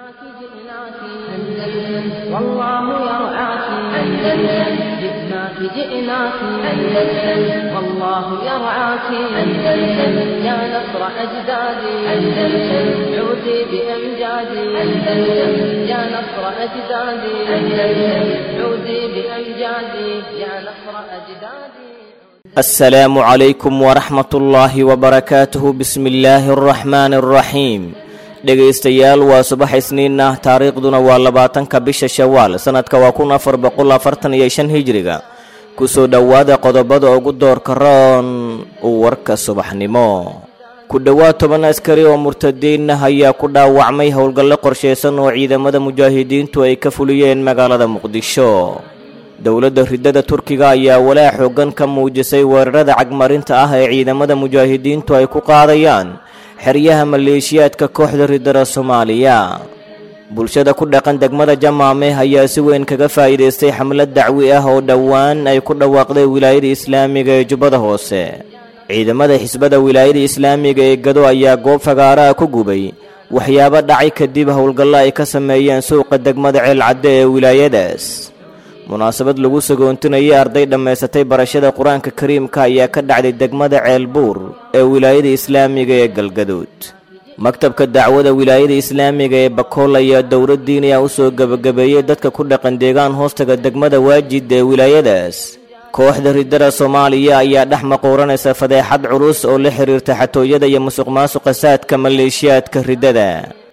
والله يرعاك أندلس جئناك جئناك أندلس والله يرعاك أندلس يا نصر أجدادي أندلس عودي بأمجادي أندلس يا نصر أجدادي أندلس عودي بأمجادي يا نصر أجدادي السلام عليكم ورحمة الله وبركاته بسم الله الرحمن الرحيم dhegaystayaal waa subax isniin ah taariikhduna waa labaatanka bisha shawaal sanadka waa kun afar boqol afartan iyo shan hijiriga kusoo dhowaada qodobada ugu doorka roon warka subaxnimo ku dhowaad toban askari oo murtadiin ah ayaa ku dhaawacmay howlgallo qorshaysan oo ciidamada mujaahidiintu ay ka fuliyeen magaalada muqdisho dowladda ridada turkiga ayaa walaa xoogan ka muujisay weerarada cagmarinta ah ee ciidamada mujaahidiintu ay ku qaadayaan xeryaha maleeshiyaadka kooxda ridada soomaaliya bulshada ku dhaqan degmada jamaame ayaa si weyn kaga faa'iidaystay xamlad dacwi ah oo dhowaan ay ku dhawaaqday wilaayada islaamiga ee jubbada hoose ciidamada xisbada wilaayada islaamiga ee gado ayaa goob fagaaraha ku gubay waxyaabo dhacay kadib howlgallo ay ka sameeyeen suuqa degmada ceelcadde ee wilaayadaas munaasabad lagu sagoontinayay arday dhammaysatay barashada qur-aanka kariimka ayaa ka dhacday degmada ceelbuur ee wilaayada islaamiga ee galgaduud maktabka dacwada wilaayada islaamiga ee bakool ayaa dowlad diiniya u soo gebagabeeyey dadka ku dhaqan deegaan hoostaga degmada waajid ee wilaayadaas kooxda ridada soomaaliya ayaa dhex maquuranaysa fadeexad culus oo la xiriirta xatooyada iyo musuq maasuqa saadka maleeshiyaadka ridada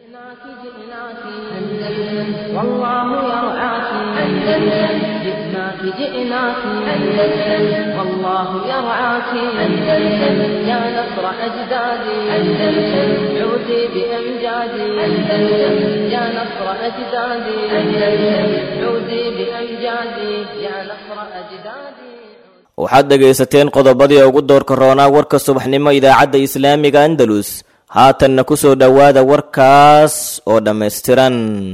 والله يرعاك أندلس جئناك جئناك أندلس والله يرعاك أندلس يا نصر أجدادي أندلس عودي بأمجادي أندلس يا نصر أجدادي أندلس عودي بأمجادي يا نصر أجدادي waxaad dhegaysateen qodobadii ugu doorka roonaa warka subaxnimo idaacadda islaamiga andalus haatanna ku soo dhowaada warkaas oo dhammaystiran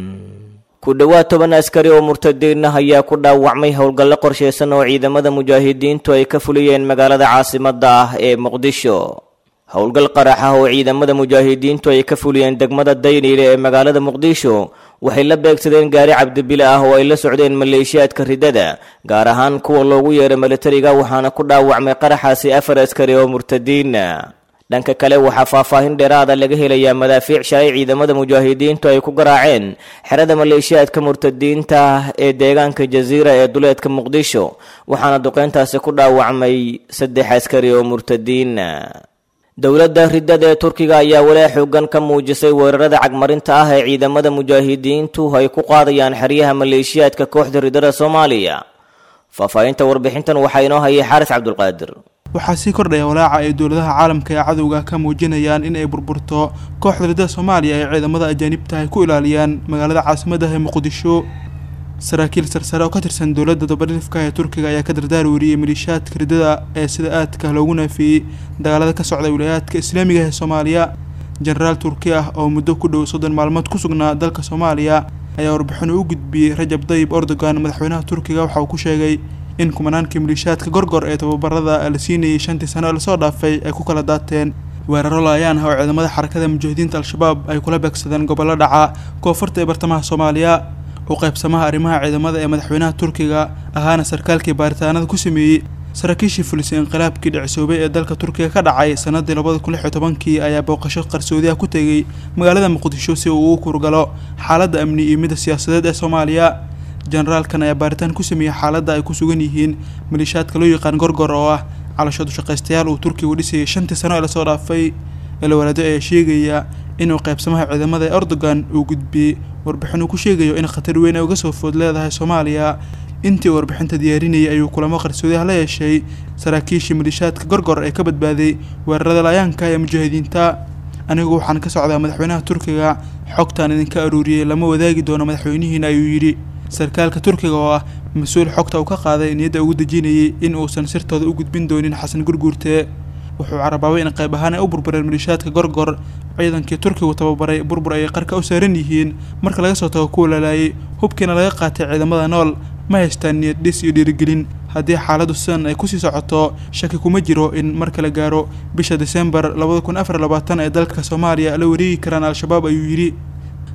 ku dhowaad toban askari oo murtadiin ah ayaa ku dhaawacmay howlgallo qorshaysan oo ciidamada mujaahidiintu ay ka fuliyeen magaalada caasimadda ah ee muqdisho howlgal qarax ah oo ciidamada mujaahidiintu ay ka fuliyeen degmada dayniile ee magaalada muqdisho waxay la beegsadeen gaari cabdibile ah oo ay la socdeen maleeshiyaadka ridada gaar ahaan kuwa loogu yeeray militariga waxaana ku dhaawacmay qaraxaasi afar askari oo murtadiina dhanka kale waxaa faahfaahin dheeraada laga helayaa madaafiic shalay ciidamada mujaahidiintu ay ku garaaceen xerada maleeshiyaadka murtadiinta ee deegaanka jasiira ee duleedka muqdisho waxaana duqeyntaasi ku dhaawacmay saddex askari oo murtadiina dowladda ridada ee turkiga ayaa walaa xoogan ka muujisay weerarada cagmarinta ah ee ciidamada mujaahidiintu ay ku qaadayaan xeryaha maleeshiyaadka kooxda ridada soomaaliya faahfaahinta warbixintan waxaa inoo hayay xaaris cabdulqaadir waxaa sii kordhaya walaaca ay dowladaha caalamka ee cadowga ka muujinayaan in ay burburto kooxda ridada soomaaliya ee ciidamada ajaanibta ay ku ilaaliyaan magaalada caasimaddaah ee muqdisho saraakiil sarsare oo ka tirsan dowladda dabadhifka ee turkiga ayaa ka dardaar weriyey maliishaadka ridada ee sida aadka loogu naafiyey dagaalada ka socda wilaayaadka islaamiga ee soomaaliya jenaraal turki ah oo muddo ku dhow soddon maalmood ku sugnaa dalka soomaaliya ayaa warbixin u gudbiyey rajab dayib erdogan madaxweynaha turkiga waxa uu ku sheegay in kumanaankii maliishaadka gorgor ee tababarada la siinayay shantii sano ee lasoo dhaafay ay ku kala daateen weeraro laayaan ah oo ciidamada xarakada mujaahidiinta al-shabaab ay kula beegsadeen gobollo dhaca koonfurta ee bartamaha soomaaliya u qaybsamaha arrimaha ciidamada ee madaxweynaha turkiga ahaana sarkaalkii baaritaanada ku sameeyey saraakiishii fulisay inqilaabkii dhicisoobay ee dalka turkiga ka dhacay sanadii labada kun lix iyo tobankii ayaa booqasho qarsoodiah ku tegey magaalada muqdisho si uu ugu kurgalo xaaladda amni iyo midda siyaasadeed ee soomaaliya jenaraalkan ayaa baaritaan ku sameeyey xaaladda ay ku sugan yihiin maliishaadka loo yaqaan gorgor oo ah calashadu shaqaystayaal uu turkigu dhisayay shantii sano ee lasoo dhaafay elwalaado ayaa sheegaya inuu qaybsamaha ciidamada ee erdogan uu gudbiyey warbixin uu ku sheegayo in khatar weyn ay uga soo food leedahay soomaaliya intii uu warbixinta diyaarinayay ayuu kulamo qarsoodiah la yeeshay saraakiishii maliishaadka gorgor ee ka badbaaday weerarada laayaanka ee mujaahidiinta anigu waxaan ka socdaa madaxweynaha turkiga xogtaan idinka aruuriyey lama wadaagi doono madaxweynihiina ayuu yidhi sarkaalka turkiga oo ah mas-uul xogta uu ka qaaday niyadda ugu dejinayay in uusan sirtooda u gudbin doonin xasan gurguurte wuxuu carabaabay in qayb ahaan ay u burbureen maliishaadka gorgor ciidankii turkigu tababaray burbur ayay qarka u saaran yihiin marka laga soo tago kuwa lalaayay hubkiina laga qaatay ciidamada nool ma haystaan niyad dhis iyo dhiirigelin haddii xaaladdu sidan ay kusii socoto shaki kuma jiro in marka la gaaro bisha disembar labada kun afar labaatan ee dalka soomaaliya la wareegi karaan al-shabaab ayuu yidhi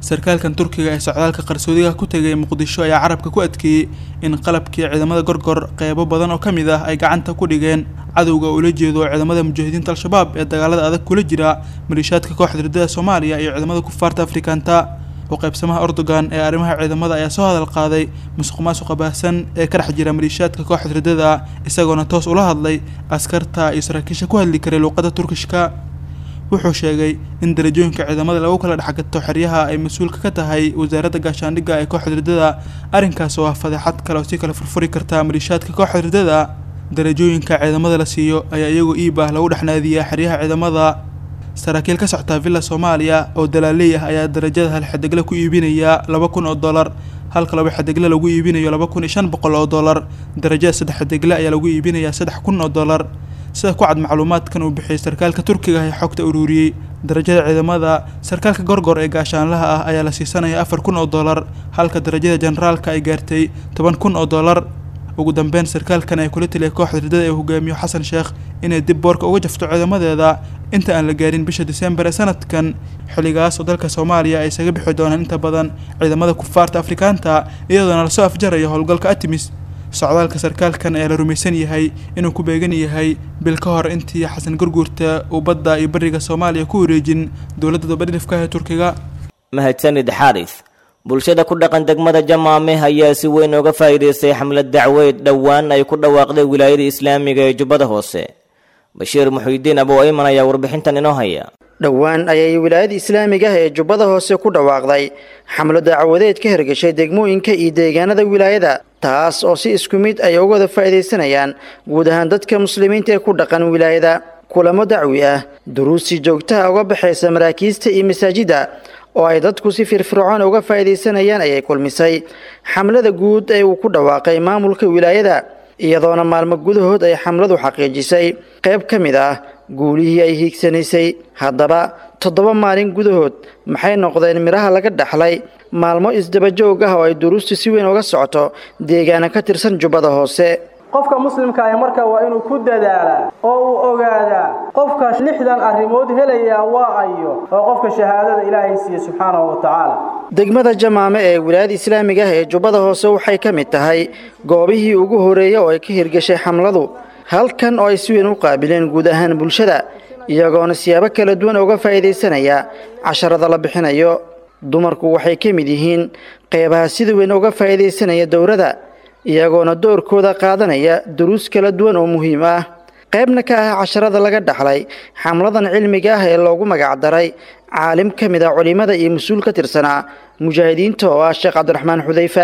sarkaalkan turkiga ee socdaalka qarsoodiga ku tegay muqdisho ayaa carabka ku adkeeyey in qalabkii ciidamada gorgor qeybo badan oo ka mid ah ay gacanta ku dhigeen cadowga ula jeedo ciidamada mujaahidiinta al-shabaab ee dagaalada adag kula jira maliishaadka kooxda ridada soomaaliya iyo ciidamada kufaarta afrikaanta u qaybsamaha erdogan ee arrimaha ciidamada ayaa soo hadal qaaday musuq maasuqa baahsan ee ka dhex jira maliishaadka kooxda ridada isagoona toos ula hadlay askarta iyo saraakiisha ku hadli karay luuqadda turkishka wuxuu sheegay in darajooyinka ciidamada lagu kala dhexgato xeryaha ay mas-uulka ka tahay wasaaradda gaashaandhigga ee kooxda ridada arrinkaas oo ah fadeexad kale oo si kala furfuri karta maliishaadka kooxda ridada darajooyinka ciidamada la siiyo ayaa iyagoo iib ah lagu dhexnaadiyaa xeryaha ciidamada saraakiil ka soctaa villa soomaaliya oo dalaaley ah ayaa darajada hal xadegle ku iibinaya laba kun oo dollar halka laba xadegle lagu iibinayo laba kun iyo shan boqol oo dollar darajada saddex xadegle ayaa lagu iibinayaa saddex kun oo dollar sida ku cad macluumaadkan uu bixiyay sarkaalka turkiga ee xogta ururiyey darajada ciidamada sarkaalka gorgor ee gaashaanlaha ah ayaa la siisanaya afar kun oo dollar halka darajada generaalka ay gaartay toban kun oo dollar ugu dambeyn sarkaalkan ay kula taliya kooxda ridada ee hogaamiyo xasan sheekh inay dib boorka uga jafto ciidamadeeda inta aan la gaarin bisha disembar ee sanadkan xilligaas oo dalka soomaaliya ay isaga bixi doonaan inta badan ciidamada kufaarta afrikaanta iyadoona lasoo afjarayo howlgalka atimis socdaalka sarkaalkan ayaa la rumaysan yahay inuu ku beegan yahay bil ka hor intii xasan gurguurta uu badda iyo bariga soomaaliya ku wareejin dowladda dabadhilifka ee turkiga mahadsanid xaaris bulshada ku dhaqan degmada jamaame ayaa si weyn uga faa'iidaystay xamlad dacweyd dhowaan ay ku dhawaaqday wilaayada islaamiga ee jubbada hoose bashiir muxuudiin abow ayman ayaa warbixintan inoo haya dhowaan ayay wilaayada islaamiga ah ee jubbada hoose ku dhawaaqday xamlo dacwadeed ka hirgashay degmooyinka iyo deegaanada wilaayada taas oo si isku mid ay uga wada faa'iidaysanayaan guud ahaan dadka muslimiinta ee ku dhaqan wilaayada kulamo dacwi ah duruustii joogtaha uga baxaysa maraakiista iyo masaajidda oo ay dadku si firfircoon uga faa'iidaysanayaan ayay kulmisay xamlada guud ee uu ku dhawaaqay maamulka wilaayada iyadoona maalmo gudahood ay xamladu xaqiijisay qayb ka mid ah guulihii ay hiigsanaysay haddaba toddoba maalin gudahood maxay noqdeen midhaha laga dhaxlay maalmo isdabajoog ah oo ay duruustu si weyn uga socoto deegaana ka tirsan jubbada hoose qofka muslimka ah marka waa inuu ku dadaalaa oo uu ogaadaa qofka lixdan arrimood helayaa waa ayo oo qofka shahaadada ilaahay siiye subxaanahu wa tacaala degmada jamaame ee wilaayada islaamiga ah ee jubbada hoose waxay ka mid tahay goobihii ugu horeeyey oo ay ka hirgashay xamladu halkan oo ay si weyn u qaabileen guud ahaan bulshada iyagoona siyaabo kala duwan uga faa'iidaysanaya casharada la bixinayo dumarku waxay ka mid yihiin qeybaha sida weyn uga faa'iidaysanaya dowrada iyagoona doorkooda qaadanaya duruus kala duwan oo muhiim ah qaybna ka ah casharada laga dhaxlay xamladan cilmiga ah ee loogu magacdaray caalim ka mid ah culimmada iyo mas-uul ka tirsanaa mujaahidiinta oo ah sheekh cabdiraxmaan xudayfa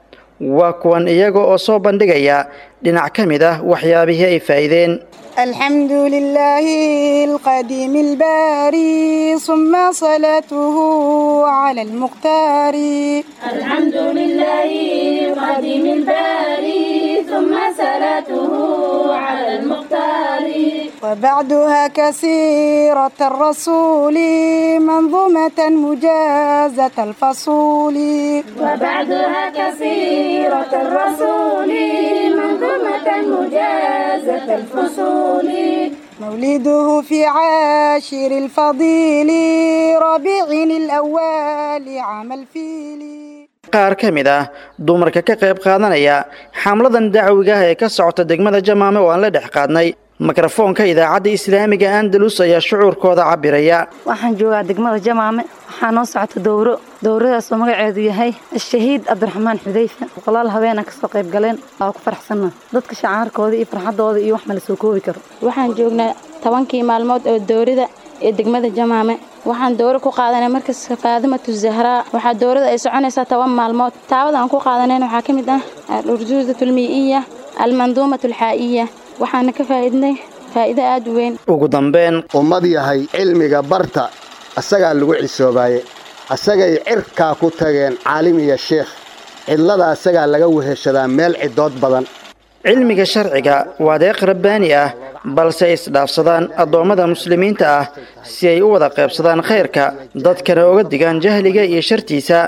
waa kuwan iyaga oo soo bandhigaya dhinac ka mid ah waxyaabihii ay faa'iideen الحمد لله القديم الباري ثم صلاته على المختار الحمد لله القديم الباري ثم صلاته على المختار وبعدها كسيرة الرسول منظومة مجازة الفصول وبعدها كسيرة الرسول منظومة مجازة الفصول مولده في عاشر الفضيل ربيع الأول عام الفيل qaar ka mid ah dumarka ka qayb qaadanaya xamladan dacwiga ah ee ka socota degmada jamaame oo aan la dhex qaadnay mikrofoonka idaacadda islaamiga andalus ayaa shucuurkooda cabiraya waxaan joogaa degmada jamaame waxaa noo socota dowro dowradaasoo magaceedu yahay ashahiid cabdiraxmaan xudayfa boqolaal habeena kasoo qayb galeen waa ku faraxsanna dadka shacaarkooda iyo farxadooda iyo wax ma la soo koobi karo waxaan joognaa tobankii maalmood oo dowrida ee degmada jamaame waxaan dowro ku qaadanay markas faadimatu zahraa waxaa dowrada ay soconaysaa toban maalmood taawada aan ku qaadanayn waxaa ka mid ah al-urjuuzatu almii'iya almanduumatu alxaa'iya waxaana ka faa'iidnay faa'iido aad u weyn ugu dambeyn ummad yahay cilmiga barta asagaa lagu cisoobaye asagay cirkaa ku tageen caalim iyo sheekh cidlada asagaa laga weheshadaa meel cidood badan cilmiga sharciga waa deeq rabbaani ah balse ay isdhaafsadaan addoommada muslimiinta ah si ay u wada qaybsadaan khayrka dadkana uga digaan jahliga iyo shartiisa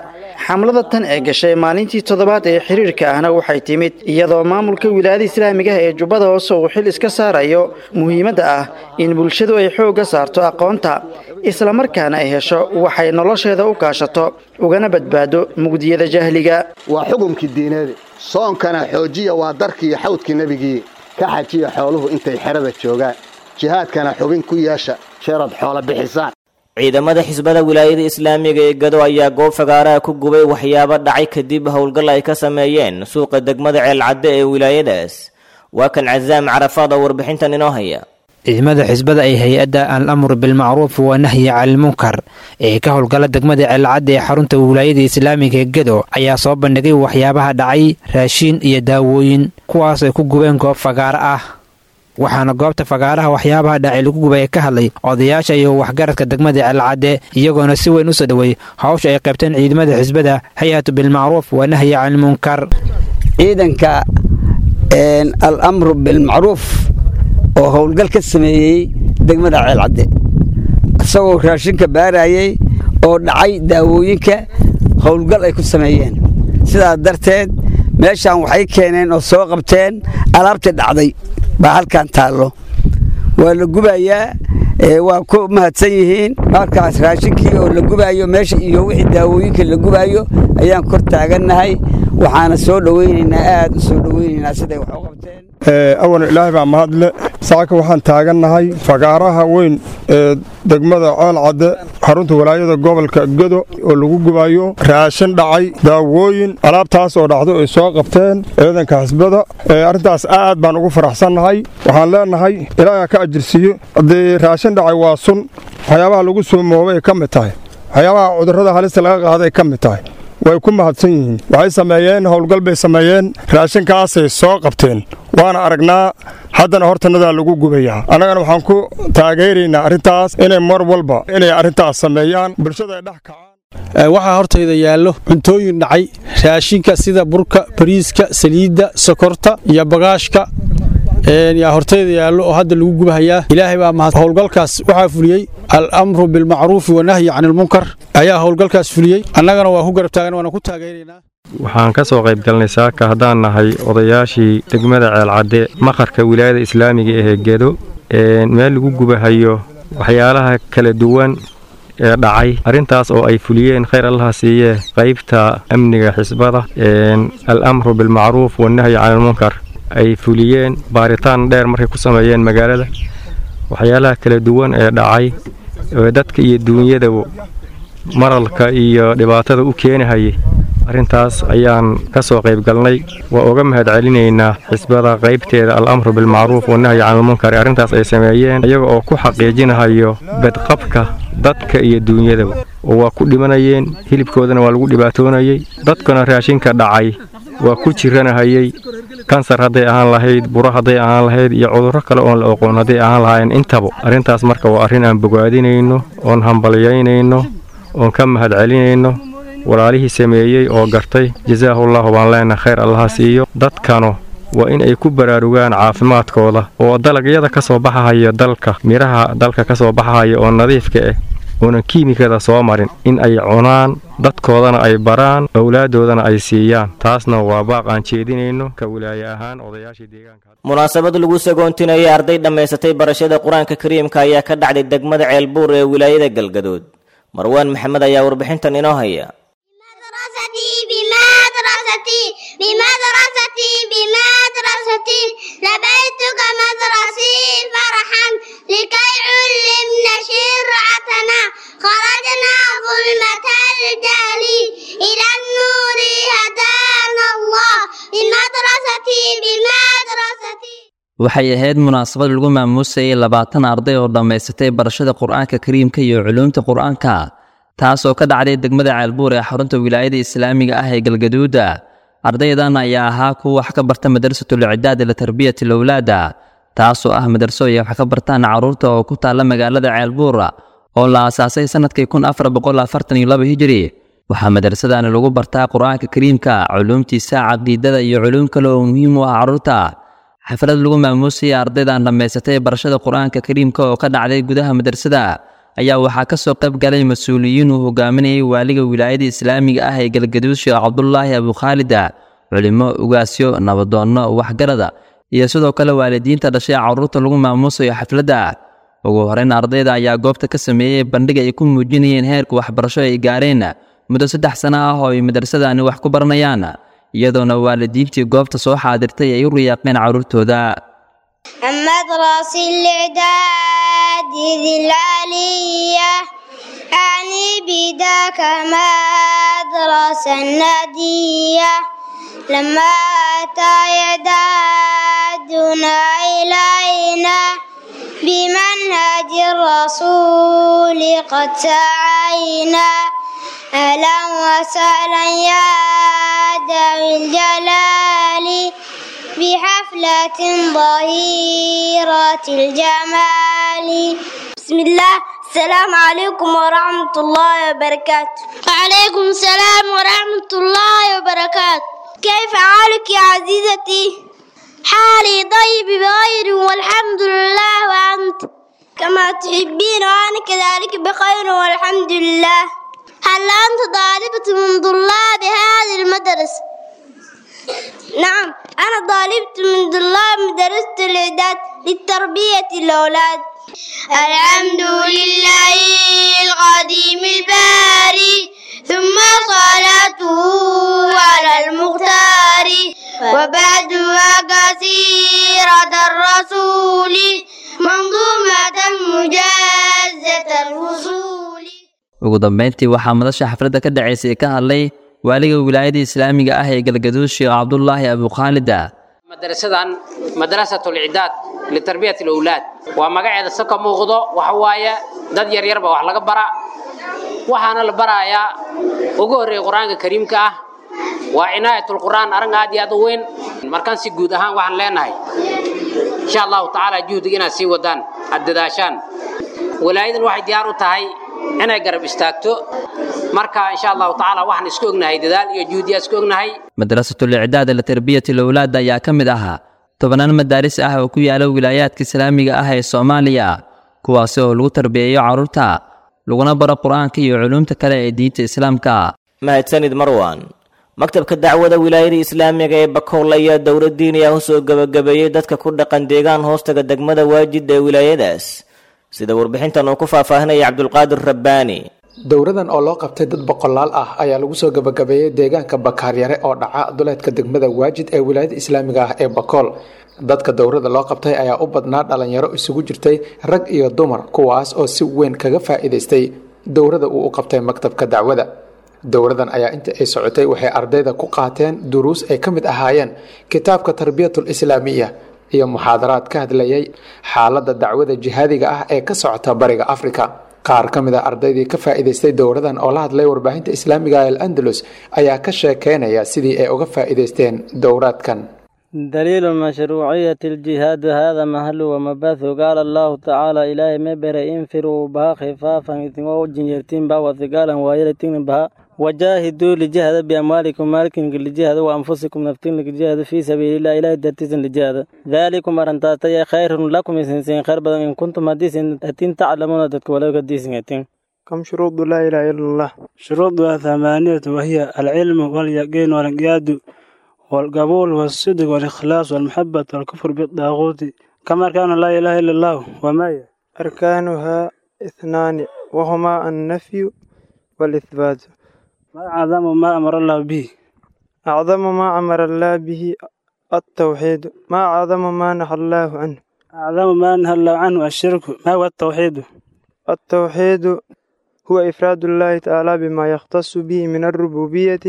xamlada tan ee gashay maalintii toddobaad ee xiriirka ahna waxay timid iyadoo maamulka wilaayada islaamiga ah ee jubbada hoose uu xil iska saarayo muhiimadda ah in bulshadu ay xoogga saarto aqoonta islamarkaana ay hesho waxay nolosheeda u kaashato ugana badbaado mugdiyada jahliga waa xukumkii diineed soonkana xoojiya waa darkii iyo xawdkii nebigii ka xajiya xooluhu intay xerada joogaan jihaadkana xubin ku yeesha sheerad xoola bixisaan ciidamada xisbada wilaayada islaamiga ee gado ayaa goob fagaaraha ku gubay waxyaabo dhacay kadib howlgal ay ka sameeyeen suuqa degmada ceelcadde ee wilaayadaas waa kan casaam carafaad oo warbixintan inoo haya ciidamada xisbada ay hay-adda al-amru bilmacruuf waa nahyi canilmunkar ee ka howlgala degmada ceelcadda ee xarunta wilaayada islaamiga ee gado ayaa soo bandhigay waxyaabaha dhacay raashiin iyo daawooyin kuwaas ay ku gubeen goob fagaaro ah waxaana goobta fagaaraha waxyaabaha dhacay lagu gubay ka hadlay odayaasha iyo waxgaradka degmada ceelcadde iyagoona si weyn u soo dhowey hawsha ay qaybteen ciidamada xisbada hay-atu bilmacruuf waa nahyi canilmunkar ciidanka al-amru bilmacruuf oo howlgal ka sameeyey degmada ceelcadde isagoo raashinka baarayey oo dhacay daawooyinka howlgal ay ku sameeyeen sidaas darteed meeshaan waxay keeneen oo soo qabteen alaabtii dhacday baa halkan taallo waa la gubayaa waa ku mahadsan yihiin markaas raashinkii oo la gubaayo meesha iyo wixii daawooyinka la gubaayo ayaan kor taagannahay waxaana soo dhowaynaynaa aad u soo dhowaynaynaa siday wax u qabteen awan ilaahay baa mahadle saaka waxaan taagannahay fagaaraha weyn ee degmada ceelcadde xarunta walaayada gobolka gedo oo lagu gubayo raashin dhacay daawooyin alaabtaas oo dhacdo ay soo qabteen ciidanka xisbada arrintaas aad baan ugu faraxsannahay waxaan leenahay ilaaha ka ajirsiiyo haddii raashin dhacay waa sun waxyaabaha lagu soomoobay ka mid tahay waxyaabaha cudurrada halista laga qaaday ka mid tahay way ku mahadsan yihiin waxay sameeyeen howlgal bay sameeyeen raashinkaasay soo qabteen waana aragnaa haddana hortanadaa lagu gubayaa annagana waxaan ku taageeraynaa arrintaas inay mar walba inay arrintaas sameeyaan bulshada ay dhex kacaan waxaa hortayda yaallo cuntooyin dhacay raashinka sida burka bariiska saliidda sokorta iyo bagaashka yaa hortayda yaallo oo hadda lagu gubahayaa ilaahay baa mahad howlgalkaas waxaa fuliyey al-amru bilmacruufi wanahyi canilmunkar ayaa howlgalkaas fuliyey annagana waa ku garab taagan waana ku taageeraynaa waxaan ka soo qayb galnay saaka haddaan nahay odayaashii degmada ceelcadde maqarka wilaayada islaamiga ee gedo meel lagu gubahayo waxyaalaha kala duwan ee dhacay arrintaas oo ay fuliyeen khayr allaha siiyee qaybta amniga xisbada al-amru bilmacruuf wanahyi canilmunkar ay fuliyeen baaritaan dheer markay ku sameeyeen magaalada waxyaalaha kala duwan ee dhacay ee dadka iyo duunyadaba maralka iyo dhibaatada u keenahayay arrintaas ayaan ka soo qayb galnay waa uga mahad celinaynaa xisbada qaybteeda al-amru bilmacruuf wanahyi canilmunkar ee arrintaas ay sameeyeen iyaga oo ku xaqiijinahayo bedqabka dadka iyo duunyadaba oo waa ku dhimanayeen hilibkoodana waa lagu dhibaatoonayey dadkuna raashinka dhacay waa ku jiranahayey kansar hadday ahaan lahayd buro hadday ahaan lahayd iyo cudurro kale oon la oqoon hadday ahaan lahaayeen intaba arrintaas marka waa arrin aan bogaadinayno oon hambalyaynayno oon ka mahad celinayno walaalihii sameeyey oo gartay jasaahullahu baan leenahay khayr allaha siiyo dadkanu waa in ay ku baraarugaan caafimaadkooda oo dalagyada ka soo baxahaya dalka midhaha dalka ka soo baxahaya oo nadiifka ah oonan kiimikada soo marin in ay cunaan dadkoodana ay baraan owlaaddoodana ay siiyaan taasna waa baaq aan jeedinayno ka wilaaye ahaan odayaashii deegaanka munaasabad lagu sagoontinayay arday dhammaysatay barashada qur-aanka kariimka ayaa ka dhacday degmada ceelbuur ee wilaayada galgadood marwaan maxamed ayaa warbixintan inoo haya بمدرستي بمدرستي بمدرستي لبيتك مدرسي فرحا لكي علمنا شرعتنا خرجنا ظلمة الجهل إلى النور هدانا الله بمدرستي بمدرستي waxay ahayd munaasabad lagu maamuusayay labaatan arday oo dhammaysatay barashada qur-aanka kariimka iyo culuumta qur-aanka taasoo ka dhacday degmada ceelbuur ee xarunta wilaayada islaamiga ah ee galgaduuda ardaydan ayaa ahaa kuwa wax ka barta madrasatul icdaad ila tarbiyati lowlaada taasoo ah madarso ay wax ka bartaan carruurta oo ku taalla magaalada ceelbuur oo la aasaasay sannadkii kun afar boqol afartan iyo laba hijiri waxaa madrasadani lagu bartaa qur-aanka kariimka culuumtiisa caqiidada iyo culuum kale oo muhiim u ah carruurta xaflad lagu maamuusayay ardaydan dhammaysatay barashada qur-aanka kariimka oo ka dhacday gudaha madrasada ayaa waxaa ka soo qayb galay mas-uuliyiin uu hogaaminayay waaliga wilaayada islaamiga ah ee galgaduud sheekh cabdulaahi abukhaalida culimo ugaasyo nabadoonno waxgarada iyo sidoo kale waalidiinta dhashay carruurta lagu maamuusayo xafladda ugu horeyn ardayda ayaa goobta ka sameeyey bandhig ay ku muujinayeen heerka waxbarasho ay gaareen muddo saddex sano ah oo ay madrasadani wax ku baranayaan iyadoona waalidiintii goobta soo xaadirtay ay u riyaaqeen carruurtooda المدرسة الإعداد ذي العلية أعني بداك مدرسة نادية لما أتى يدادنا إلينا بمنهج الرسول قد سعينا أهلا وسهلا يا ذوي الجلال بحفلة ظهيرة الجمال بسم الله السلام عليكم ورحمة الله وبركاته وعليكم السلام ورحمة الله وبركاته كيف حالك يا عزيزتي؟ حالي طيب بخير والحمد لله وأنت كما تحبين وأنا كذلك بخير والحمد لله هل أنت طالبة من طلاب هذه المدرسة؟ نعم أنا طالبت من طلاب مدرسة الإعداد للتربية الأولاد الحمد لله القديم الباري ثم صلاته على المختار وبعدها كثيرة الرسول منظومة مجازة الوصول ugu dambeyntii waxaa madasha xafladda ka dhacaysay ka hadlay waaliga wilaayada islaamiga ah ee galgaduud sheekh cabdulaahi abukhaalida madrasadan madrasatul icdaad litarbiyat alawlaad waa magaceeda si ka muuqdo waxa waaye dad yaryar baa wax laga bara waxaana la barayaa ugu horreeya qur-aanka kariimka ah waa cinaayatul qur'aan arrin aad iyo aad u weyn markaan si guud ahaan waxaan leenahay insha allahu tacaala juhdiga inaad sii wadaan aad dadaashaan walaayadan waxay diyaar u tahay inay garab istaagto marka insha allahu tacaala waxaan isku ognahay dadaal iyo juhdiyaa isku ognahay madrasatul icdaad litarbiyati alawlaad ayaa ka mid ahaa tobannaan madaaris ah oo ku yaala wilaayaadka islaamiga ah ee soomaaliya kuwaasi oo lagu tarbiyeeyo carruurta laguna baro qur-aanka iyo culuumta kale ee diinta islaamka mahadsanid marwan maktabka dacwada wilaayada islaamiga ee bakool ayaa dowlad diiniya u soo gebagabeeyey dadka ku dhaqan deegaan hoostaga degmada waajid ee wilaayadaas sida warbixintan uu ku faahfaahinaya cabdulqaadir rabbaani dowradan oo loo qabtay dad boqolaal ah ayaa lagu soo gabagabeeyey deegaanka bakaaryare oo dhaca duleedka degmada waajid ee wilaayada islaamiga ah ee bakool dadka dowrada loo qabtay ayaa u badnaa dhalinyaro isugu jirtay rag iyo dumar kuwaas oo si weyn kaga faa'iidaystay dowrada uu u qabtay maktabka dacwada dowradan ayaa inta ay socotay waxay ardayda ku qaateen duruus ay ka mid ahaayeen kitaabka tarbiyatul islaamiya iyo muxaadaraad ka hadlayay xaaladda dacwada jihaadiga ah ee ka socota bariga afrika qaar ka mid a ardaydii ka faa'iidaystay dowradan oo la hadlay warbaahinta islaamiga ee al-andalus ayaa ka sheekeynaya sidii ay uga faa'iidaysteen dowraadkan دليل مشروعية الجهاد هذا محل ومباث قال الله تعالى إلهي مبر انفروا بها خفافا وجنيرتين بها وثقالا وإلتين بها وجاهدوا لجهاد بأموالكم مالكم لجهاد وأنفسكم نفتين لجهاد في سبيل الله إلهي درتيزن لجهاد ذلكم أرنتاتي خير لكم إسنسين خير بدن إن كنتم هديسين أتين تعلمون دتك ولو قديسين أتين كم شروط لا إله إلا الله شروطها ثمانية وهي العلم واليقين والانقياد والقبول والصدق والإخلاص والمحبة والكفر بالطاغوت كما كان لا إله إلا الله وما أركانها اثنان وهما النفي والإثبات ما أعظم ما أمر الله به أعظم ما أمر الله به التوحيد ما أعظم ما نهى الله عنه أعظم ما نهى الله عنه الشرك ما هو التوحيد التوحيد هو إفراد الله تعالى بما يختص به من الربوبية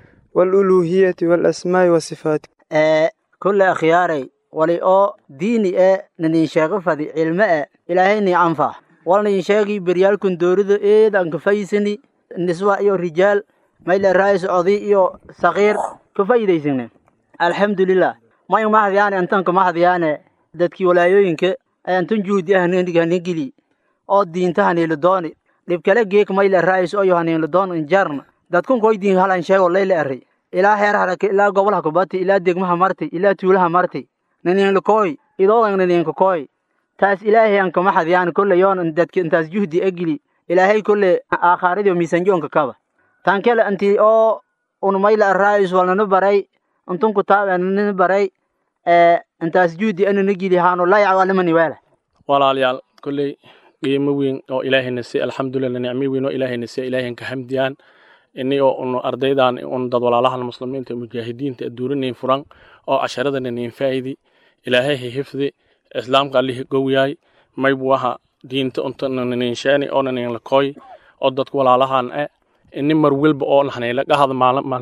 والألوهية والأسماء والصفات آه كل أخياري ولي أو ديني آه نني شاغ فدي علم آه إلهي ني أنفع ولني شاغي بريال كن دورد إيه دان كفايسني النسوة إيو رجال ما إلا رئيس عضي إيو صغير كفايديسني الحمد لله ما يوم ما هذياني أنتن كما هذياني dadkii walaayooyinka ayantun juhdi ah hanigeli oo diinta haniiladooni dhibkale geek mayla raa'is oo yohaniiladoon injarna dadkun koy diin halan sheego leyle array ilaa heer haraka ilaa gobolha kubati ilaa degmaha marti ilaa tuulaha marti naniinla kooy idoodan naniinka kooy taas ilaahay an kama xadiyaan kolle yoon dadki intaas juhdi egili ilaahay kolle aakhaaradii miisanjoonka kaba tan kale anti oo unumayla arraayis walnana baray antun kutaabanana baray intaas juudi anana gidi haano layac walamani weela walaalayaal kolley qiimo weyn oo ilaahayna si alxamdulilah nicmo weyn oo ilaahayna si ilaahayn ka hamdiyaan ini oo unu ardaydan un dad walaalahan muslimiinta mujaahidiinta aduurinayn furan oo casharadana nin faa'idi ilaahay ha hifdi islaamka allih gowyaay maybu waha diinta untananin sheeni oo nanin lakooy oo dadku walaalahan e ini mar welba oo nahnayla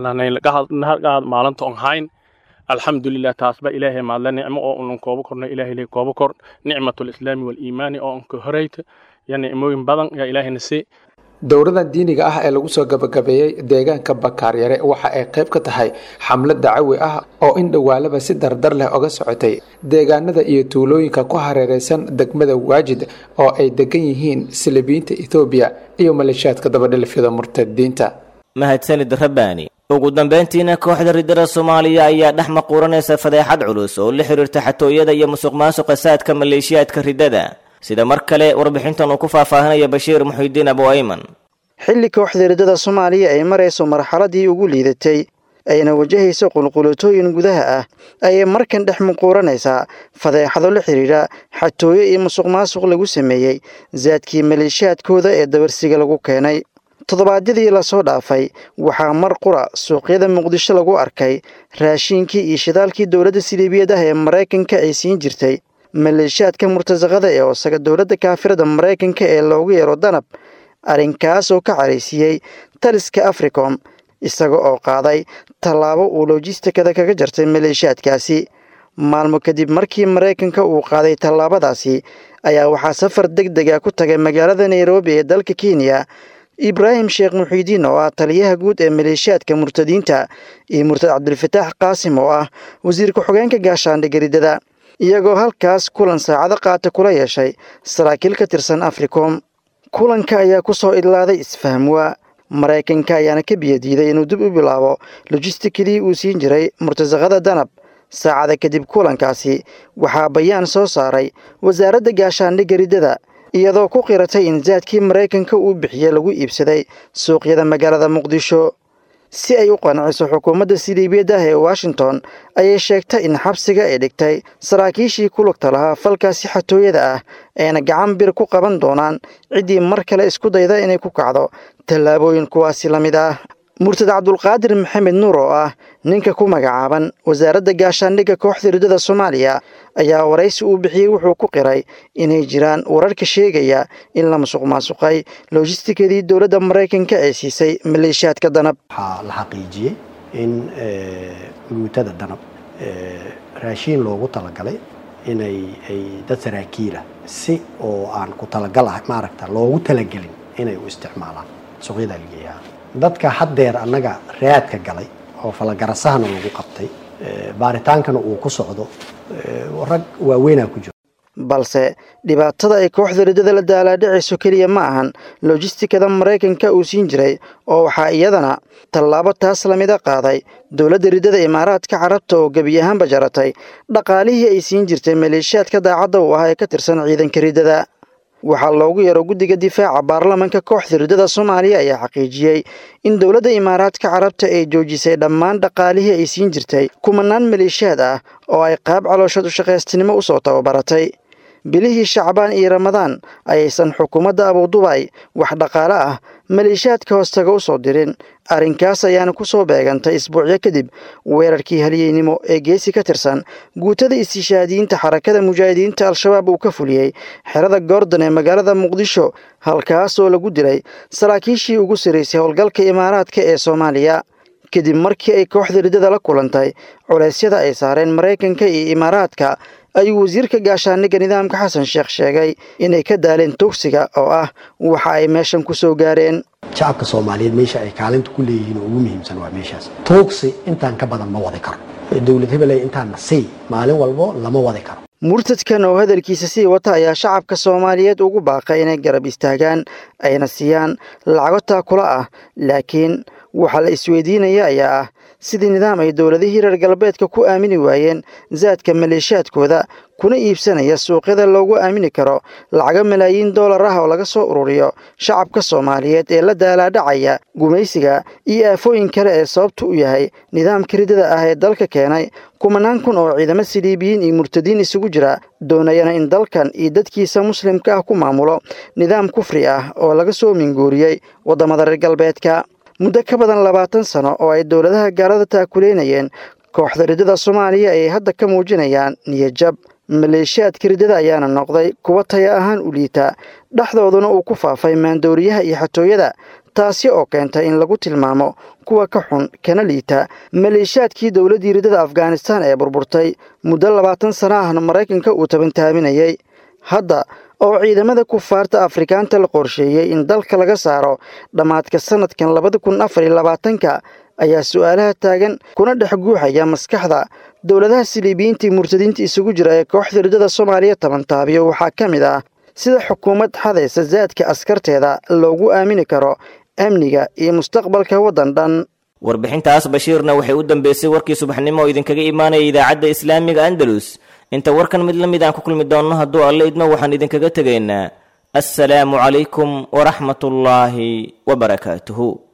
gahad maalinta on hayn alxamdulilah taasba ilaahay maadla nicmo oo unan koobo korno ilaahay koobo kor nicmatlislaami waliimaani oo unka horeyta ya nicmooyin badan yaa ilaahayna si dowradan diiniga ah ee lagu soo gabagabeeyey deegaanka bakaaryare waxa ay qayb ka tahay xamlad dacawi ah oo in dhowaalaba si dardar leh oga socotay deegaanada iyo tuulooyinka ku hareereysan degmada waajid oo ay degan yihiin silibiyiinta ethoobiya iyo maleeshiyaadka dabadhilifyada murtadiinta mahadsanid rabbaani ugu dambayntiina kooxda riddada soomaaliya ayaa dhex maquuranaysa fadeexad culus oo la xiriirta xatooyada iyo musuq maasuqa saadka maleeshiyaadka riddada sida mar kale warbixintan uu ku faahfaahinaya bashiir muxidiin abu ayman xilli kooxda riddada soomaaliya ay marayso marxaladii ugu liidatay ayna wajahayso qulqulatooyin gudaha ah ayay markan dhex muquuranaysaa fadeexado la xidhiidha xatooyo iyo musuq maasuq lagu sameeyey saadkii maleeshiyaadkooda ee dabarsiga lagu keenay toddobaadyadii lasoo dhaafay waxaa mar qura suuqyada muqdisho lagu arkay raashiinkii iyo shidaalkii dowladda siliibiyad ah ee maraykanka ay siin jirtay maleeshiyaadka murtasaqada ee oosaga dowladda kaafirada maraykanka ee loogu yeero danab arrinkaas oo ka caraysiiyey taliska africom isaga oo qaaday tallaabo uu lojistikada kaga jartay maleeshiyaadkaasi maalmo kadib markii maraykanka uu qaaday tallaabadaasi ayaa waxaa safar deg dega ku tagay magaalada nairobi ee dalka kenya ibraahim sheekh muxiidiin oo ah taliyaha guud ee maleeshiyaadka murtadiinta iyo murtad cabdilfataax qaasim oo ah wasiir ku-xogeenka gaashaandhigga riddada iyagoo halkaas kulan saacado qaata kula yeeshay saraakiil ka tirsan africom kulanka ayaa ku soo idlaaday isfahmwaa maraykanka ayaana ka biyadiiday inuu dib u bilaabo lojistikadii uu siin jiray murtasaqada danab saacada kadib kulankaasi waxaa bayaan soo saaray wasaaradda gaashaandhigga riddada iyadoo ku qiratay in saadkii maraykanka uu bixiye lagu iibsaday suuqyada magaalada muqdisho si ay u qanciso xukuumadda siliibiyad ah ee washington ayay sheegtay in xabsiga ay dhigtay saraakiishii ku lugta lahaa falkaasi xatooyada ah ayna gacan bir ku qaban doonaan ciddii mar kale isku dayda inay ku kacdo tallaabooyin kuwaasi la mid ah murtad cabdulqaadir maxamed nuur oo ah ninka ku magacaaban wasaaradda gaashaandhigga kooxda riddada soomaaliya ayaa waraysi uu bixiyey wuxuu ku qiray inay jiraan wararka sheegaya in la musuq maasuqay lojistikadii dowladda maraykanka ay siisay maleeshiyaadka danab waxaa la xaqiijiyey in guutada danab raashiin loogu talagalay inay ay dad saraakiila si oo aan ku talagal ah maaragta loogu talagelin inay u isticmaalaan suuqyadaa lageeyaa dadka haddeer annaga raadka galay oo falagarasahana lagu qabtay baaritaankana uu ku socdo rag waaweynaa ku jiro balse dhibaatada ay kooxda riddada la daalaadhicayso keliya ma ahan lojistikada maraykanka uu siin jiray oo waxaa iyadana tallaabo taas lamida qaaday dowladda riddada imaaraadka carabta oo gebi ahaanba jaratay dhaqaalihii ay siin jirtay maleeshiyaadka daacadda u ah ee ka tirsan ciidanka riddada waxaa loogu yeero guddiga difaaca baarlamanka kooxda riddada soomaaliya ayaa xaqiijiyey in dowladda imaaraadka carabta ay joojisay dhammaan dhaqaalihii ay siin jirtay kumanaan maleeshiyaad ah oo ay qaab calooshood ushaqaystinimo usoo tababaratay bilihii shacbaan iyo ramadaan ayaysan xukuumadda abudubay wax dhaqaale ah maleeshiyaadka hoostaga u soo dirin arrinkaas ayaana ku soo beegantay isbuucyo kadib weerarkii halyeynimo ee geesi ka tirsan guutada istishaadiyiinta xarakada mujaahidiinta al-shabaab uu ka fuliyey xerada goordon ee magaalada muqdisho halkaasoo lagu dilay saraakiishii ugu saraysay howlgalka imaaraadka ee soomaaliya kadib markii ay kooxda riddada la kulantay culeysyada ay saareen maraykanka iyo imaaraadka ayuu wasiirka gaashaandhigga nidaamka xasan sheekh sheegay inay ka daaleen tugsiga oo ah waxa ay meeshan ku soo gaareen shacabka soomaaliyeed meesha ay kaalinta ku leeyihiin oo ugu muhiimsan waa meeshaas tuugsi intaan ka badan ma wadi karo dowlad hebeley intaan nasiy maalin walbo lama wadi karo murtadkan oo hadalkiisa sii wata ayaa shacabka soomaaliyeed ugu baaqay inay garab istaagaan ayna siiyaan lacago taakula ah laakiin waxaa la isweydiinaya ayaa ah sidii nidaam ay dowladihii reer galbeedka ku aamini waayeen zaadka maleeshaadkooda kuna iibsanaya suuqyada loogu aamini karo lacago malaayiin doolar ah oo laga soo ururiyo shacabka soomaaliyeed ee la daalaadhacaya gumaysiga iyo aafooyin kale ee sababtu u yahay nidaamka ridada ah ee dalka keenay kumanaan kun oo ciidamo siliibiyiin iyo murtadiin isugu jira doonayana in dalkan iyo dadkiisa muslimka ah ku maamulo nidaam kufri ah oo laga soo minguuriyey waddamada reer galbeedka muddo ka badan labaatan sano oo ay dowladaha gaalada taakuleynayeen kooxda ridada soomaaliya ayay hadda ka muujinayaan niyadjab maleeshiyaadka ridada ayaana noqday kuwa taya ahaan u liita dhexdooduna uu ku faafay maandooriyaha iyo xatooyada taasi oo keentay in lagu tilmaamo kuwa ka xun kana liita maleeshiyaadkii dowladdii ridada afghanistan ee burburtay muddo labaatan sano ahna maraykanka uu tabantaaminayey hadda oo ciidamada kufaarta afrikaanta la qorsheeyey in dalka laga saaro dhammaadka sanadkan labada kun afar iyo labaatanka ayaa su-aalaha taagan kuna dhex guuxaya maskaxda dowladaha siliibiyiintii murtadiinta isugu jira ee kooxda ridada soomaaliya tabantaabiyo waxaa ka mid ah sida xukuumad xadaysa zaadka askarteeda loogu aamini karo amniga iyo mustaqbalka waddan dhan warbixintaas bashiirna waxay u dambeysay warkii subaxnimo oo idinkaga imaanaya idaacadda islaamiga andalus inta warkan mid la mid aan ku kulmi doonno hadduu alle idmo waxaan idinkaga tegaynaa assalaamu calaykum waraxmatullaahi wabarakaatuhu